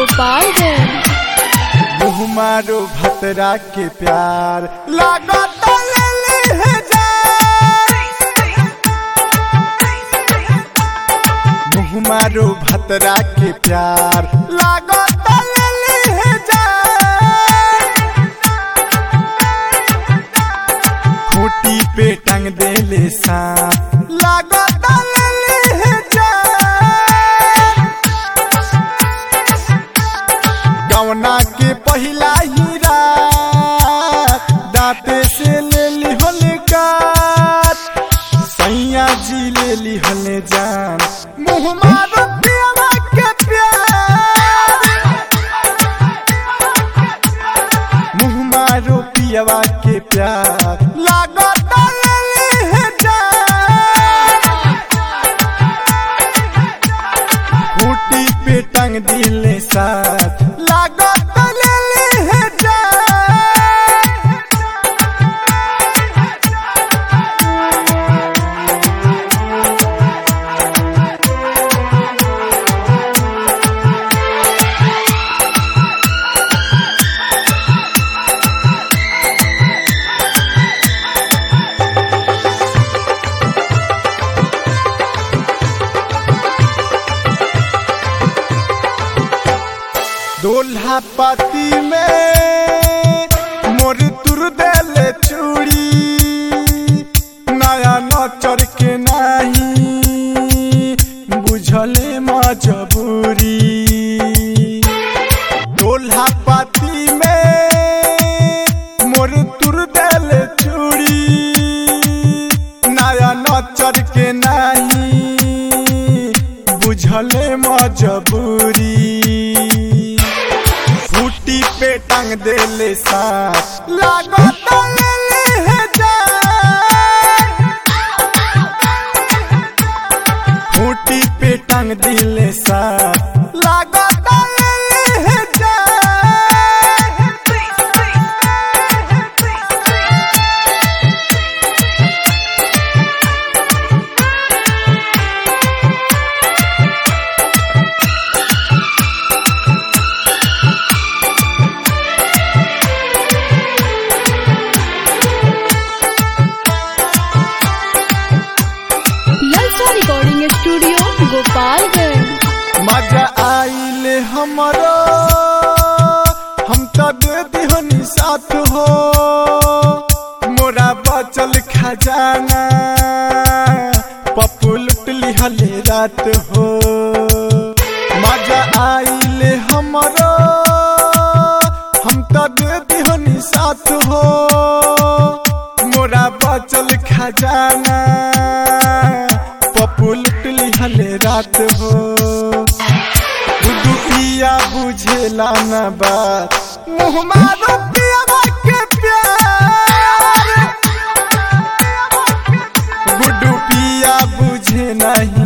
गोपालगंज मुँह मारो भतरा के प्यार लागत लेली है जान मुँह मारो भतरा के प्यार लागत लेली है जान खूटी पे टंग देले सा लागत लेली है जान गवना के पहिला ही रात दांते से ले लिहल काट सैया जी ले लिहल जान मुँह मारो पियवा के प्यार मुँह मारो पियवा के प्यार लागत लेली है जान खूटी पे टंग दिले साथ लागत लेली है जान दोल्हा पाती में मोर तुर देले चूड़ी नया नचर के नाही बुझले मजबूरी दोल्हा पाती में मोर तुर देले चूड़ी नया नचर के नाही बुझले मजबूरी फूटी पे टंग देले साथ लागत लेले है जान फूटी पे टंग दिले साथ लागत लेले है जान ललचा रिकॉर्डिंग स्टूडियो गोपालगंज मजा आइले हमरो हम तो दे दिहनी साथ हो मोरा बचल खजाना पप्पू लुट लिहले रात हो मजा आइले हमरो हम तो दे दिहनी साथ हो मोरा बचल खजाना पप्पू लुट लिहले रात हो दुखिया बुझेला न बात मुँह मारो पियवा के प्यार गुड्डू पिया बुझे नहीं